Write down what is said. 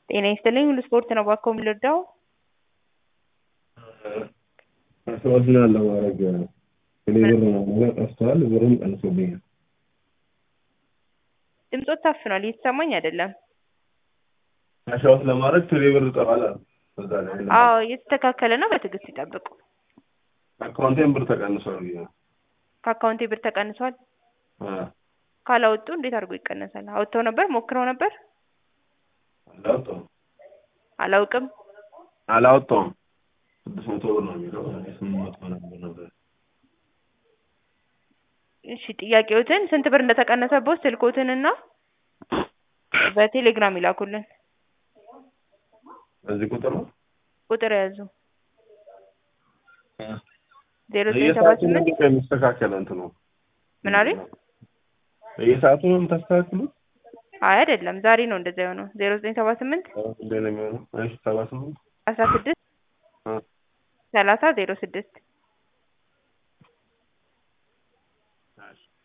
ጤና ይስጥልኝ ሁሉ ስፖርት ነው እባክዎ ምን ልርዳዎ? ፓስወርድን ለማድረግ እኔ ብር መሙላ ጠፍቷል ብሩም ቀንሶብኛል። ድምጾት ታፍኗል እየተሰማኝ አይደለም። ካሻውት ለማድረግ ቴሌ ብር ጠፋል አሉ። እዛ ላይ አዎ እየተስተካከለ ነው በትዕግስት ይጠብቁ። አካውንቴን ብር ተቀንሷል ብዬ ነው። ከአካውንቴ ብር ተቀንሷል። አዎ ካላወጡ እንዴት አድርጎ ይቀነሳል? አውጥተው ነበር ሞክረው ነበር? አላወጣሁም አላውቅም አላወጣሁም። ስድስት መቶ ብር ነው የሚለው እኔ ስምንት መቶ ነበር ነበር። እሺ ጥያቄዎትን ስንት ብር እንደተቀነሰቦት ስልኮትንና በቴሌግራም ይላኩልን። በዚህ ቁጥር ነው ቁጥር ያዙ ዜሮ ዘጠኝ ሰባ በየሰዓቱ ነው ስምንት እንዴ የሚስተካከለው እንትኑ? ምን አሉኝ? በየሰዓቱ ነው የምታስተካክሉት? አይ አይደለም ዛሬ ነው እንደዛ የሆነው ዜሮ ዘጠኝ ሰባ ስምንት እንዴ ነው የሚሆነው? እሺ ሰባ ስምንት አስራ ስድስት አ ሰላሳ ዜሮ ስድስት